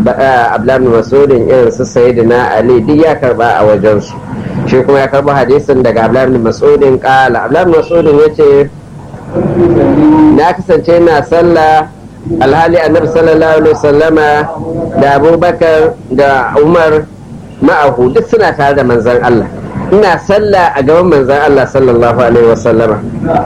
abdullahi masudin irin su sayyidina ali duk ya karba a wajensu shi kuma ya karba hadisin daga abdullahi masudin kala abdullahi masudin ya ce na kasance na sallah alhali annabi sallallahu alaihi wasallama da abubakar da umar ma'ahu duk suna tare da manzan Allah ina sallah a gaban manzan Allah sallallahu alaihi wasallama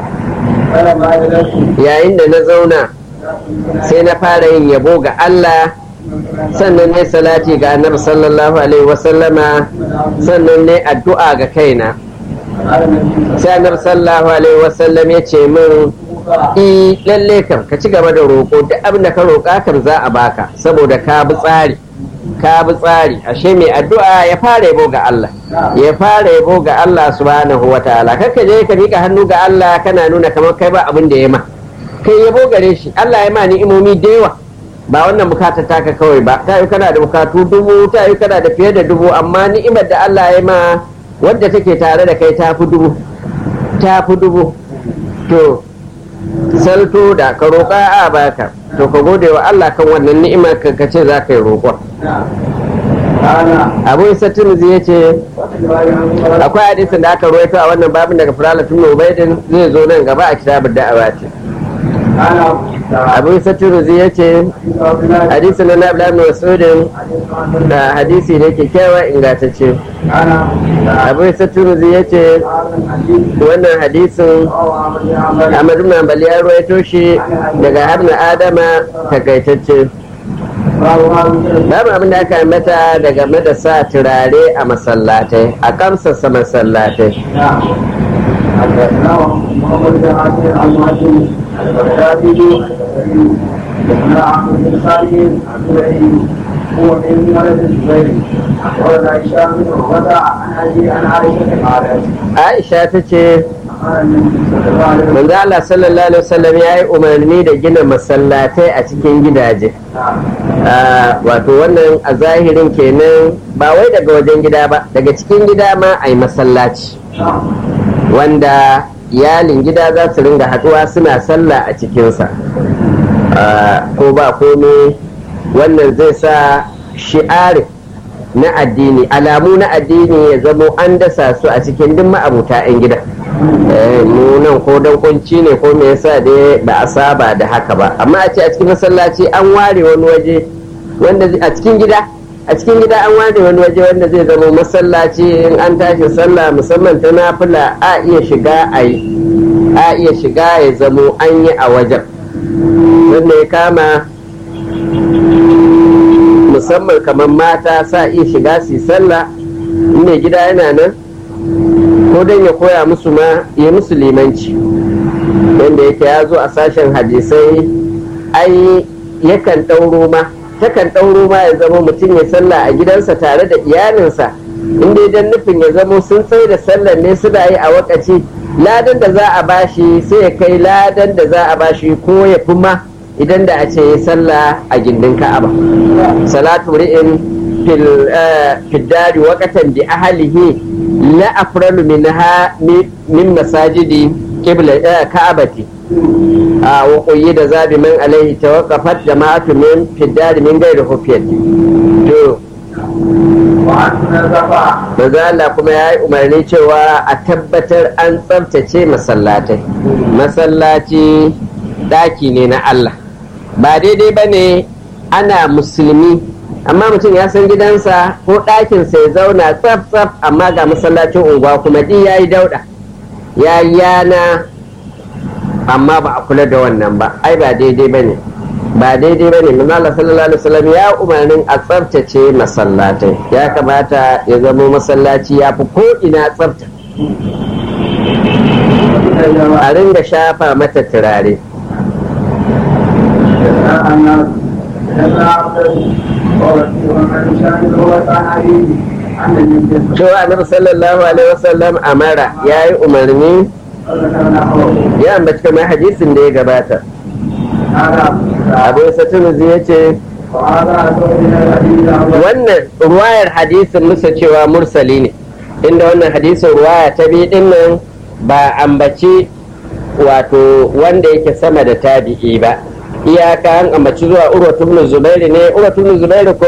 yayin da na zauna sai na fara yin yabo ga Allah sannan ne salati ga annabi sallallahu alaihi wasallama sannan ne addu'a ga kaina sai annabi sallallahu alaihi wasallam ya ce min i lalle kam ka ci gaba da roƙo duk abin da ka roƙa kam za a baka saboda ka bi tsari ka bi tsari ashe mai addu'a ya fara yabo ga Allah ya fara yabo ga Allah subhanahu wa ta'ala kaka je ka mika hannu ga Allah kana nuna kamar kai ba abin da ya ma kai yabo gare shi Allah ya ma ni'imomi da yawa ba wannan bukatar taka kawai ba ta yi kana da bukatu dubu ta yi kana da fiye da dubu amma ni'imar da Allah ya ma wadda take tare da kai ta fi dubu ta fi dubu to salto da ka roƙa a baka to ka gode wa Allah kan wannan ni'imar ka ce za ka yi roƙon abu isa tunuzi ya ce akwai hadisin da aka ruwaito a wannan babin daga firala tun ubaidin zai zo nan gaba a kitabar da'awa ce abu isa tunuzi ya ce hadisi na na ibn masudin da hadisi ne kyakkyawa ingantacce abu isa tunuzi ya ce wannan hadisin amadu mambali ya ruwaito shi daga habna adama takaitacce babu abin da aka mata daga da sa turare a masallatai a kamsasa masallatai حدثنا محمد بن عاصم المهاجم البغدادي حدثنا عبد بن خالد عبد هو من ولد الزبير ولد عائشة بن عروة عن أبي عن عائشة قالت aisha ta ce manzo Allah sallallahu alaihi wasallam ya yi umarni da gina masallatai a cikin gidaje wato wannan a zahirin kenan ba wai daga wajen gida ba daga cikin gida ma a yi masallaci wanda iyalin gida za su ringa haɗuwa suna sallah a cikinsa ko ba komai wannan zai sa shi'arin na addini alamu na addini ya zamo an dasa su a cikin duk ma'abuta 'yan gida mu nan ko dan kunci ne ko me yasa dai ba a saba da haka ba amma a ce a cikin masallaci an ware wani waje wanda a cikin gida a cikin gida an ware wani waje wanda zai zama masallaci in an tashi sallah musamman ta nafila a iya shiga a yi a iya shiga ya zamo an yi a wajen wanda ya kama musamman kamar mata sa iya shiga su yi sallah in mai gida yana nan ko don ya koya musu ma ya musu limanci wanda yake ya zo a sashen hadisai ai yakan ɗauro ma takan ɗauro ma ya zama mutum ya sallah a gidansa tare da iyalinsa inda idan nufin ya zama sun tsaye da sallar ne suna yi a wakaci ladan da za a bashi sai ya kai ladan da za a bashi ko ya fi ma idan da a ce ya sallah a gindin ka'aba salatu ri'in fil dari waqatan bi ahlihi la afralu minha min masajidi qibla ka'abati a wa qayyida zabi man alaihi tawaqqafat jama'atu min fil dari min ghairi hufiyati to Maza Allah kuma ya yi umarni cewa a tabbatar an tsabtace masallatai. Masallaci ɗaki ne na Allah. Ba daidai ba ne ana musulmi, amma mutum ya san gidansa ko ɗakinsa ya zauna tsaf tsaf amma ga masallacin unguwa kuma ɗi ya yi dauɗa. Ya yi yana amma ba a kula da wannan ba, ai ba daidai ba ne. ba daidai ba ne manzala sallallahu alaihi wasallam ya umarnin a tsabtace masallatai ya kamata ya zama masallaci ya fi ko ina tsabta a ringa shafa mata turare cewa annabi sallallahu alaihi wasallam amara ya yi umarni ya ambaci kamar hadisin da ya gabata abu satinuzi ya ce wannan ruwayar hadisin musa cewa mursali ne inda wannan hadisin ruwaya ta biyu din nan ba ambaci wato wanda yake sama da tabi'i ba iyaka an ambaci zuwa urwatu ibn zubairu ne urwatu ibn zubairu ko